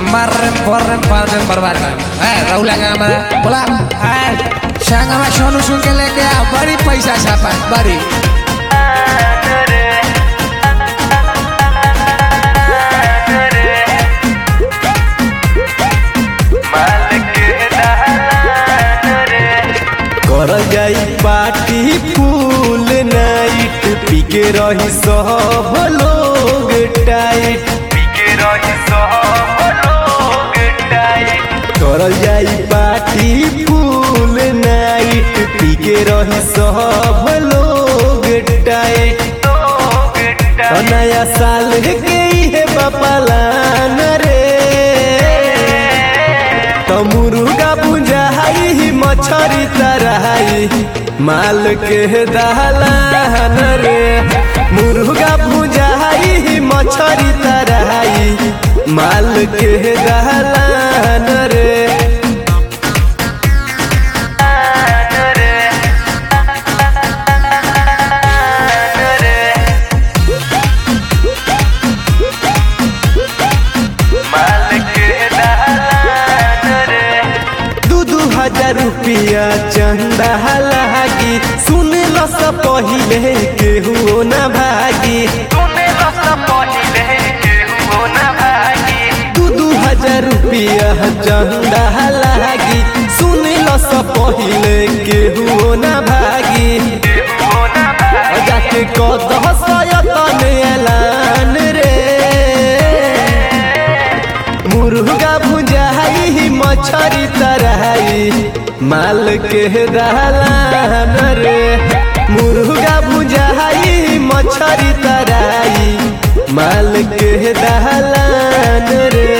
मारे बर्रे पारे बर्बाद है राहुल आगा हमारा बोला है संग हमारा सोनू सुन के लेके आ बड़ी पैसा छापा बड़ी कर जाई पार्टी फूल नाइट पी के रही सब लोग टाइट कर जाई पार्टी फूल नाइट पी के रही सब लोग टाइट तो नया साल के है बपलान रे तो मुर्गा बुझाई मछरी तरहाई माल के दहलान रे मुर्गा बुझाई मछरी तरहाई माल के दहलान रे दू दू हजार रुपया चंदा लागी सुन लो सब पहिले केहू न भागी दू दू हजार रुपया चंदा लागी सुन लो सब पहिले केहू न भागी जाके कदह सयतन एलान रे मुर्गा भुजाई मछरी तरहाई माल के दहलान रे मुर्गा भुजाई मछरी तरहाई माल के दहलान रे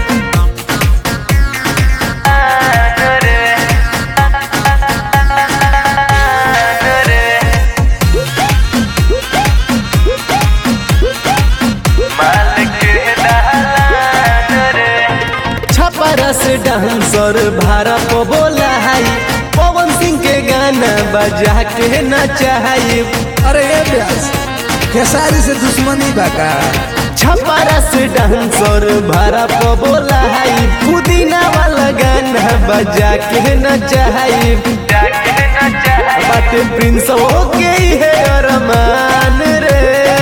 छपरस डांसर भारत बोला है पवन सिंह के गाना बजा के नचाई अरे ये ब्यास खेसारी से दुश्मनी बाका छपरस डांसर भारत बोला है पुदीना वाला गाना बजा के नचाई बात प्रिंस हो गई है अरमान रे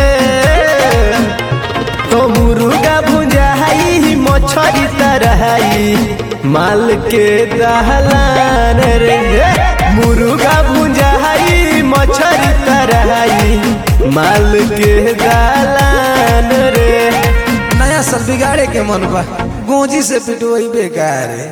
तो मुर्गा भुजाई मछरी तरहाई माल के दहलान रे मुर्गा भुजाई मछरी तरहाई माल के दहलान रे नया साल बिगाड़े के मन बा गोजी से पिटवाई बेकार है